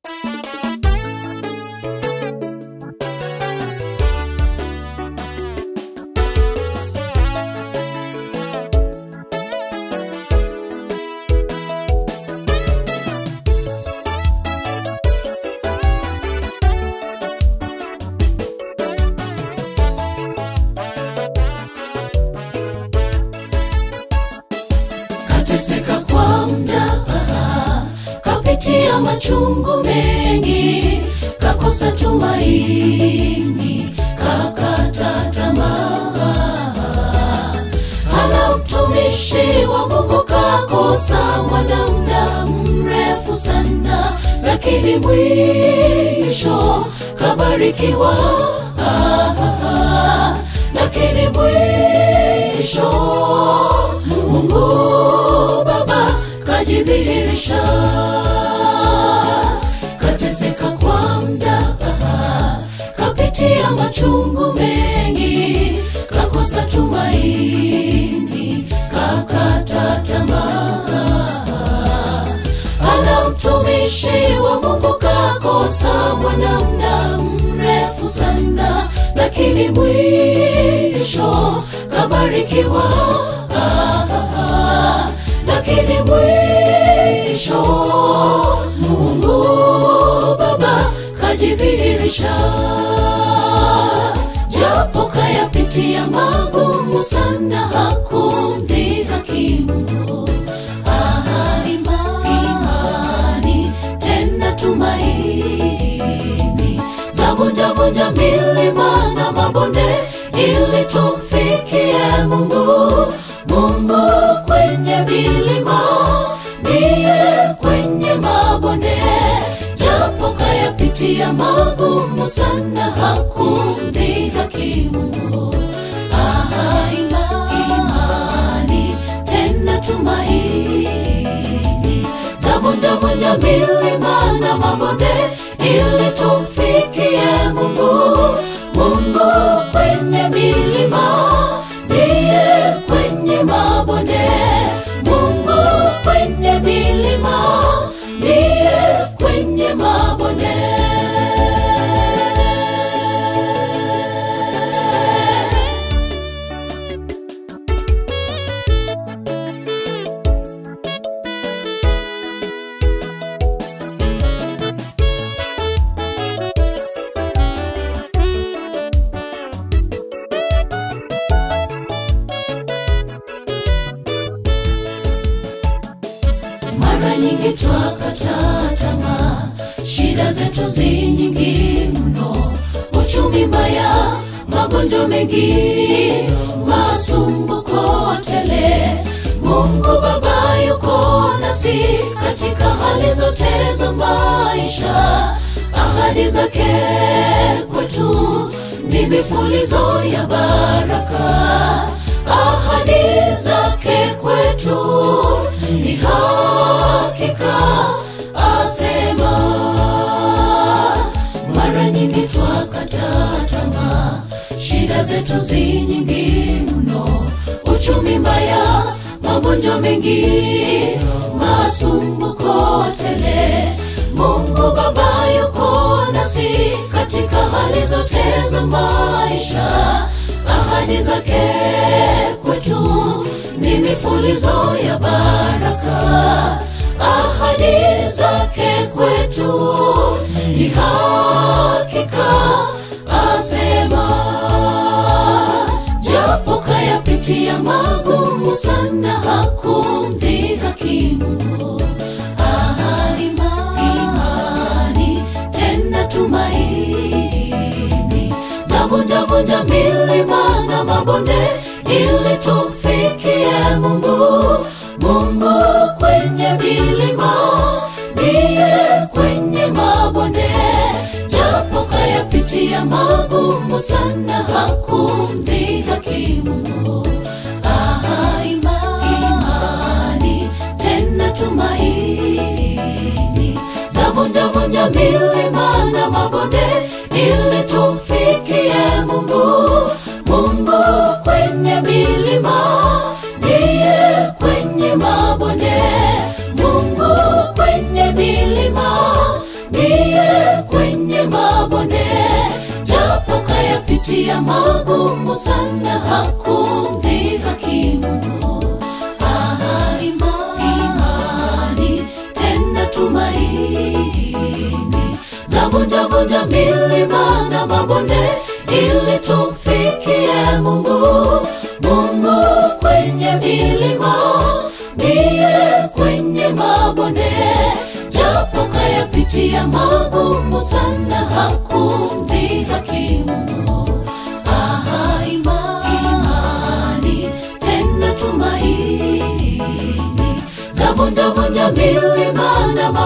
kateseka kwa muda kapitia machungu mengi kakosa tumaini kakata tamaa hana mtumishi wa mungu kakosa mwana muda mrefu sana lakini mwisho kabarikiwa ah, ah, ah. lakini mwisho mungu baba kajidhihirisha kateseka kwa muda kapitia machungu mengi kakosa tumaini kakata tamaa ana mtumishi wa mungu kakosa mwana muda mrefu sana lakini mwisho kabarikiwa ah, ah, ah. lakini mwisho mungu baba kajidhihirisha japo kayapitia magumu sana hakumdhihaki mungu Aha, ima- imani tena tumaini zavunjavunja milima na mabonde ili tumfikie mungu mungu kwenye milima niye kwenye mabonde japo kayapitia magumu sana hakumdhihaki mungu Aha, ima- imani tena tumaini zavunjavunja milima na mabonde ili tumfikie mungu mungu kwenye milima ndiye kwenye mabonde mungu kwenye milima ndiye kwenye mabonde mara nyingi twakata tamaa shida zetu zi nyingi mno uchumi mbaya magonjwa mengi masumbuko tele mungu baba yuko nasi katika hali zote za maisha ahadi zake kwetu ni mifulizo ya baraka ahadi zake kwetu ni hakika asema mara nyingi twakata tamaa shida zetu zi nyingi mno uchumi mbaya magonjwa mengi masumbuko tele mungu baba yuko nasi katika hali zote za maisha ahadi zake kwetu ni mifulizo ya baraka ahadi zake kwetu ni hakika asema japo kayapitia magumu sana hakumdhihaki mungu Aha, ima- imani tena tumaini zavunjavunja milima na mabonde ili tumfikie mungu mungu kwenye milima ndiye kwenye mabonde japo kayapitia magumu sana hakumdhihaki mungu Aha, ima- imani tena tumaini zavunjavunja milima na mabonde ili tumfikie mungu mungu kwenye milima ndiye kwenye mabonde mungu kwenye milima ndiye kayapitia magumu sana hakumdhihaki Mungu. Aha, imani tena tumaini zavunjavunja milima na mabonde ili tumfikie Mungu. Mungu kwenye milima ndiye kwenye mabonde, japo kayapitia magumu sana hakumdhihaki Mungu. Aha, imani tena tumaini zavunjavunja milima na